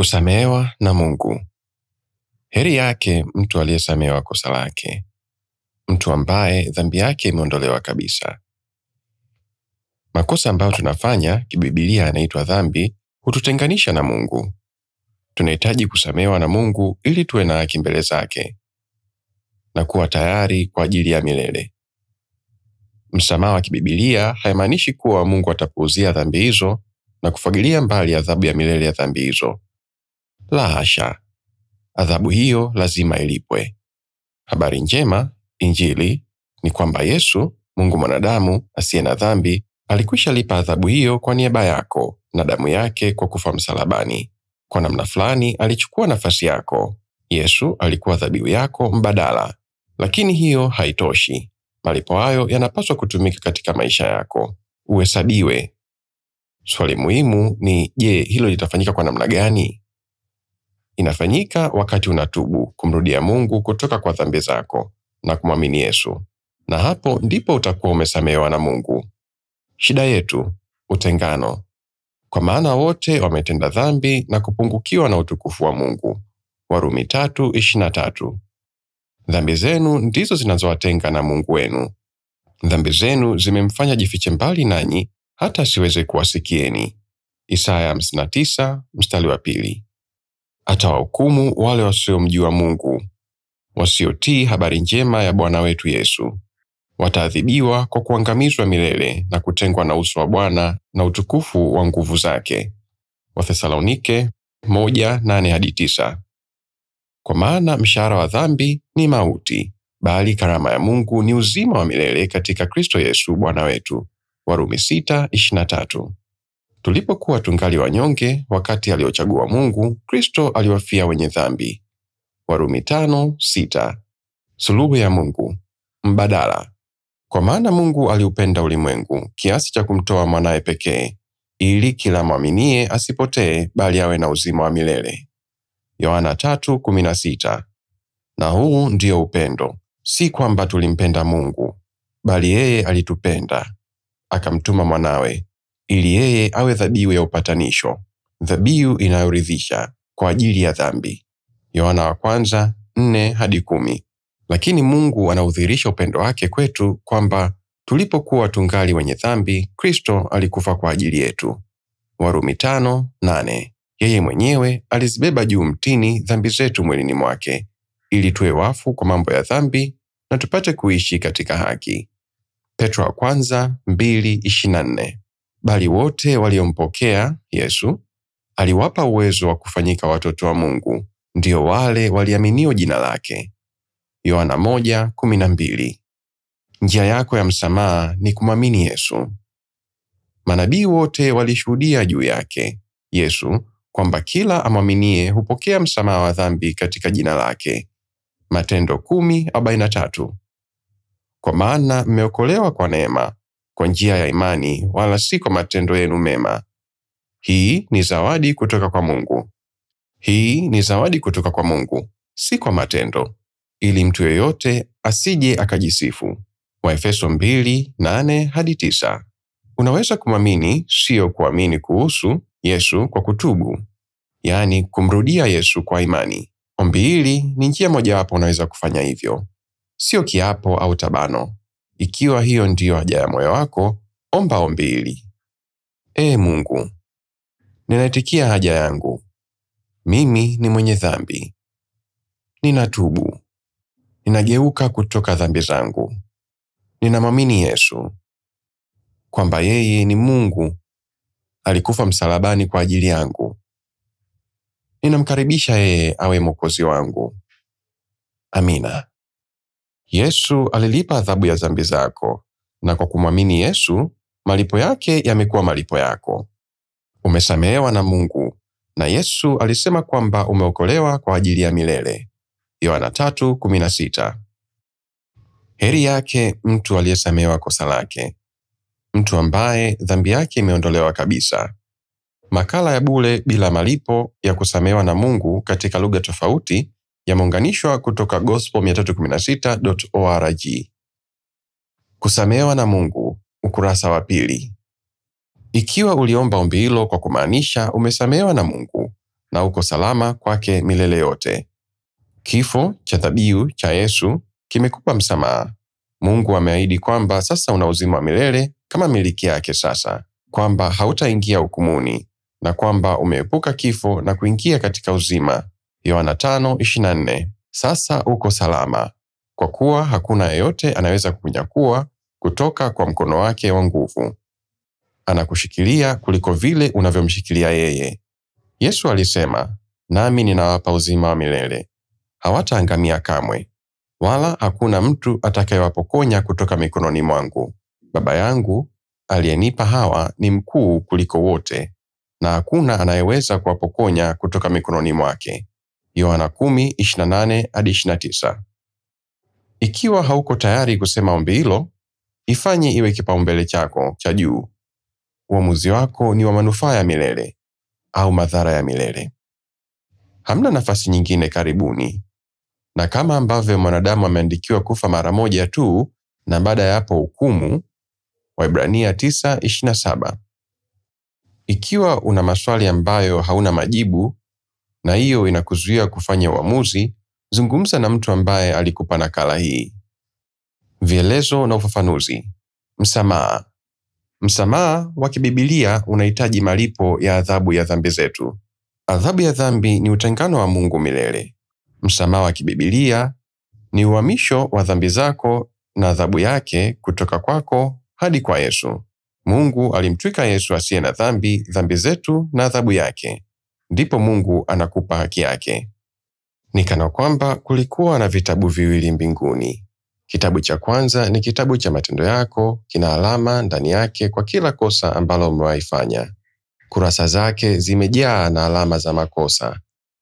Kusamehewa na Mungu. Heri yake mtu aliyesamehewa kosa lake, mtu ambaye dhambi yake imeondolewa kabisa. Makosa ambayo tunafanya kibibilia yanaitwa dhambi, hututenganisha na Mungu. Tunahitaji kusamehewa na Mungu ili tuwe na haki mbele zake na kuwa tayari kwa ajili ya milele. Msamaha wa kibibilia haimaanishi kuwa Mungu atapuuzia dhambi hizo na kufagilia mbali adhabu ya milele ya dhambi hizo. La hasha, adhabu hiyo lazima ilipwe. Habari njema, Injili, ni kwamba Yesu, Mungu mwanadamu asiye na dhambi, alikwisha lipa adhabu hiyo kwa niaba yako na damu yake kwa kufa msalabani. Kwa namna fulani alichukua nafasi yako. Yesu alikuwa dhabihu yako mbadala, lakini hiyo haitoshi. Malipo hayo yanapaswa kutumika katika maisha yako, uhesabiwe. Swali muhimu ni je, hilo litafanyika kwa namna gani? Inafanyika wakati unatubu kumrudia Mungu kutoka kwa dhambi zako na kumwamini Yesu, na hapo ndipo utakuwa umesamehewa na Mungu. Shida yetu utengano, kwa maana wote wametenda dhambi na kupungukiwa na utukufu wa Mungu. Warumi tatu ishirini na tatu. Dhambi zenu ndizo zinazowatenga na Mungu wenu. Dhambi zenu zimemfanya jifiche mbali nanyi hata asiweze kuwasikieni. Isaya 59 mstari wa pili. Atawahukumu wale wasiomjua Mungu, wasiotii habari njema ya Bwana wetu Yesu. Wataadhibiwa kwa kuangamizwa milele na kutengwa na uso wa Bwana na utukufu wa nguvu zake. Wathesalonike moja nane hadi tisa. Kwa maana mshahara wa dhambi ni mauti, bali karama ya Mungu ni uzima wa milele katika Kristo Yesu Bwana wetu. Warumi sita ishirini na tatu. Tulipokuwa tungali wanyonge, wakati aliochagua Mungu, Kristo aliwafia wenye dhambi. Warumi tano sita. Suluhu ya Mungu mbadala. Kwa maana Mungu aliupenda ulimwengu kiasi cha kumtoa mwanaye pekee, ili kila mwaminie asipotee, bali awe na uzima wa milele. Yohana tatu kumi na sita. Na huu ndio upendo, si kwamba tulimpenda Mungu, bali yeye alitupenda akamtuma mwanawe ili yeye awe dhabihu ya upatanisho, dhabihu inayoridhisha kwa ajili ya dhambi. Yohana wa kwanza nne hadi kumi. Lakini Mungu anaudhihirisha upendo wake kwetu kwamba tulipokuwa tungali wenye dhambi, Kristo alikufa kwa ajili yetu. Warumi tano nane. Yeye mwenyewe alizibeba juu mtini dhambi zetu mwilini mwake, ili tuwe wafu kwa mambo ya dhambi na tupate kuishi katika haki. Petro wa kwanza mbili ishirini na nne. Bali wote waliompokea Yesu aliwapa uwezo wa kufanyika watoto wa Mungu, ndio wale waliaminio jina lake. Yohana moja kumi na mbili. Njia yako ya msamaha ni kumwamini Yesu. Manabii wote walishuhudia juu yake Yesu kwamba kila amwaminie hupokea msamaha wa dhambi katika jina lake. Matendo kumi arobaini na tatu. Kwa maana mmeokolewa kwa neema kwa njia ya imani, wala si kwa matendo yenu mema. Hii ni zawadi kutoka kwa Mungu. Hii ni zawadi kutoka kwa Mungu, si kwa matendo, ili mtu yeyote asije akajisifu. Waefeso mbili nane hadi tisa. Unaweza kumwamini, sio kuamini kuhusu Yesu kwa kutubu, yaani kumrudia Yesu kwa imani. Ombi hili ni njia mojawapo unaweza kufanya hivyo, sio kiapo au tabano. Ikiwa hiyo ndiyo haja ya moyo wako, omba ombi hili: Ee Mungu, ninaitikia haja yangu. Mimi ni mwenye dhambi, ninatubu, ninageuka kutoka dhambi zangu. Ninamwamini Yesu kwamba yeye ni Mungu, alikufa msalabani kwa ajili yangu. Ninamkaribisha yeye awe mwokozi wangu. Amina. Yesu alilipa adhabu ya dhambi zako, na kwa kumwamini Yesu, malipo yake yamekuwa malipo yako. Umesamehewa na Mungu, na Yesu alisema kwamba umeokolewa kwa ajili ya milele. Yohana 3:16. Heri yake mtu aliyesamehewa kosa lake, mtu ambaye dhambi yake imeondolewa kabisa. Makala ya bure bila malipo ya kusamehewa na Mungu katika lugha tofauti yameunganishwa kutoka gospel316.org. Kusamehewa na Mungu, ukurasa wa pili. Ikiwa uliomba ombi hilo kwa kumaanisha umesamehewa na Mungu, na uko salama kwake milele yote. Kifo cha dhabihu cha Yesu kimekupa msamaha. Mungu ameahidi kwamba sasa una uzima wa milele kama miliki yake sasa, kwamba hautaingia hukumuni na kwamba umeepuka kifo na kuingia katika uzima. Yohana 5:24. Sasa uko salama kwa kuwa hakuna yeyote anaweza kukunyakua kutoka kwa mkono wake wa nguvu. Anakushikilia kuliko vile unavyomshikilia yeye. Yesu alisema, nami ninawapa uzima wa milele, hawataangamia kamwe, wala hakuna mtu atakayewapokonya kutoka mikononi mwangu. Baba yangu aliyenipa hawa ni mkuu kuliko wote, na hakuna anayeweza kuwapokonya kutoka mikononi mwake. Yohana 10:28 hadi 29. Ikiwa hauko tayari kusema ombi hilo, ifanye iwe kipaumbele chako cha juu. Uamuzi wako ni wa manufaa ya milele au madhara ya milele. Hamna nafasi nyingine karibuni, na kama ambavyo mwanadamu ameandikiwa kufa mara moja tu na baada ya hapo hukumu, Waibrania 9:27. Ikiwa una maswali ambayo hauna majibu na hiyo inakuzuia kufanya uamuzi, zungumza na mtu ambaye alikupa nakala hii. Vielezo na ufafanuzi. Msamaha. Msamaha wa kibibilia unahitaji malipo ya adhabu ya dhambi zetu. Adhabu ya dhambi ni utengano wa Mungu milele. Msamaha wa kibibilia ni uhamisho wa dhambi zako na adhabu yake kutoka kwako hadi kwa Yesu. Mungu alimtwika Yesu asiye na dhambi dhambi zetu na adhabu yake, ndipo Mungu anakupa haki yake. Ni kana kwamba kulikuwa na vitabu viwili mbinguni. Kitabu cha kwanza ni kitabu cha matendo yako, kina alama ndani yake kwa kila kosa ambalo umewahi fanya. Kurasa zake zimejaa na alama za makosa.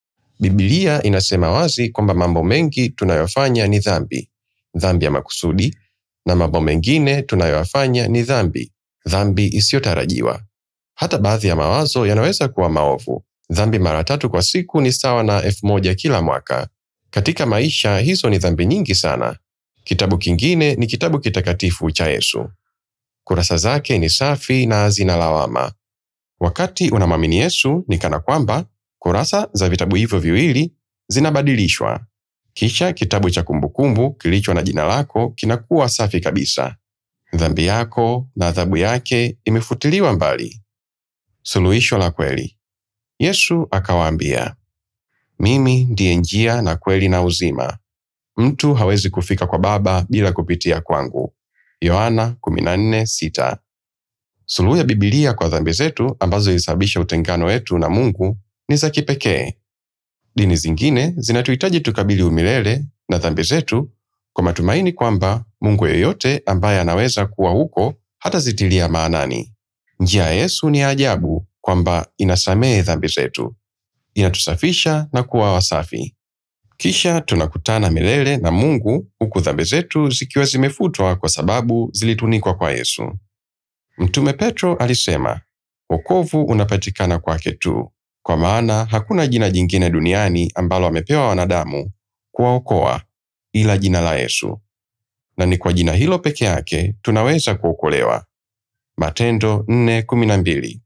Biblia inasema wazi kwamba mambo mengi tunayofanya ni dhambi, dhambi ya makusudi, na mambo mengine tunayoyafanya ni dhambi, dhambi isiyotarajiwa. Hata baadhi ya mawazo yanaweza kuwa maovu. Dhambi mara tatu kwa siku ni sawa na elfu moja kila mwaka. Katika maisha hizo ni dhambi nyingi sana. Kitabu kingine ni kitabu kitakatifu cha Yesu. Kurasa zake ni safi na hazina lawama. Wakati unamwamini Yesu, ni kana kwamba kurasa za vitabu hivyo viwili zinabadilishwa. Kisha kitabu cha kumbukumbu kilicho na jina lako kinakuwa safi kabisa. Dhambi yako na adhabu yake imefutiliwa mbali. Suluhisho la kweli. Yesu akawaambia, mimi ndiye njia na kweli na uzima. Mtu hawezi kufika kwa Baba bila kupitia kwangu. Yohana 14:6. Suluhu ya Biblia kwa dhambi zetu ambazo zilisababisha utengano wetu na Mungu ni za kipekee. Dini zingine zinatuhitaji tukabili umilele na dhambi zetu kwa matumaini kwamba Mungu yeyote ambaye anaweza kuwa huko hatazitilia maanani. Njia ya Yesu ni ya ajabu kwamba inasamehe dhambi zetu, inatusafisha na kuwa wasafi. Kisha tunakutana milele na Mungu huku dhambi zetu zikiwa zimefutwa kwa sababu zilitunikwa kwa Yesu. Mtume Petro alisema, wokovu unapatikana kwake tu, kwa maana hakuna jina jingine duniani ambalo amepewa wanadamu kuwaokoa ila jina la Yesu, na ni kwa jina hilo peke yake tunaweza kuokolewa. Matendo 4:12.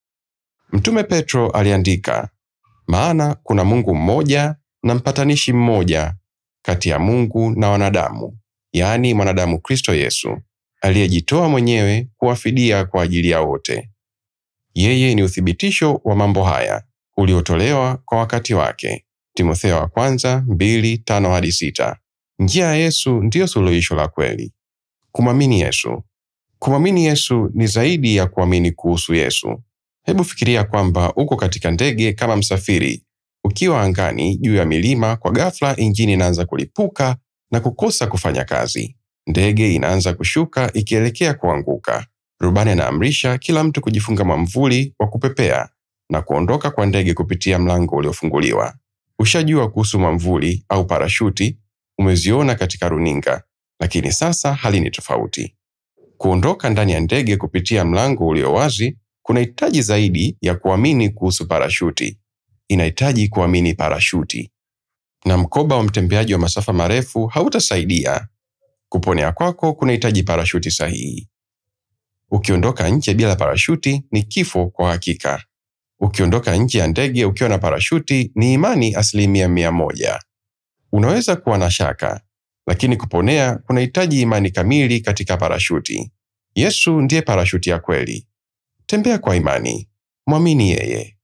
Mtume Petro aliandika, maana kuna Mungu mmoja na mpatanishi mmoja kati ya Mungu na wanadamu, yaani mwanadamu Kristo Yesu, aliyejitoa mwenyewe kuwafidia kwa ajili ya wote. Yeye ni uthibitisho wa mambo haya uliotolewa kwa wakati wake. Timotheo wa kwanza mbili tano hadi sita. Njia ya Yesu ndiyo suluhisho la kweli. Kumwamini Yesu. Kumwamini Yesu ni zaidi ya kuamini kuhusu Yesu. Hebu fikiria kwamba uko katika ndege kama msafiri, ukiwa angani juu ya milima. Kwa ghafla, injini inaanza kulipuka na kukosa kufanya kazi. Ndege inaanza kushuka ikielekea kuanguka. Rubani anaamrisha kila mtu kujifunga mwamvuli wa kupepea na kuondoka kwa ndege kupitia mlango uliofunguliwa. Ushajua kuhusu mwamvuli au parashuti, umeziona katika runinga, lakini sasa hali ni tofauti. Kuondoka ndani ya ndege kupitia mlango ulio wazi kunahitaji zaidi ya kuamini kuhusu parashuti. Inahitaji kuamini parashuti. Na mkoba wa mtembeaji wa masafa marefu hautasaidia. Kuponea kwako kunahitaji parashuti sahihi. Ukiondoka nje bila parashuti ni kifo kwa hakika. Ukiondoka nje ya ndege ukiwa na parashuti ni imani asilimia mia moja. Unaweza kuwa na shaka, lakini kuponea kunahitaji imani kamili katika parashuti. Yesu ndiye parashuti ya kweli. Tembea kwa imani, mwamini yeye.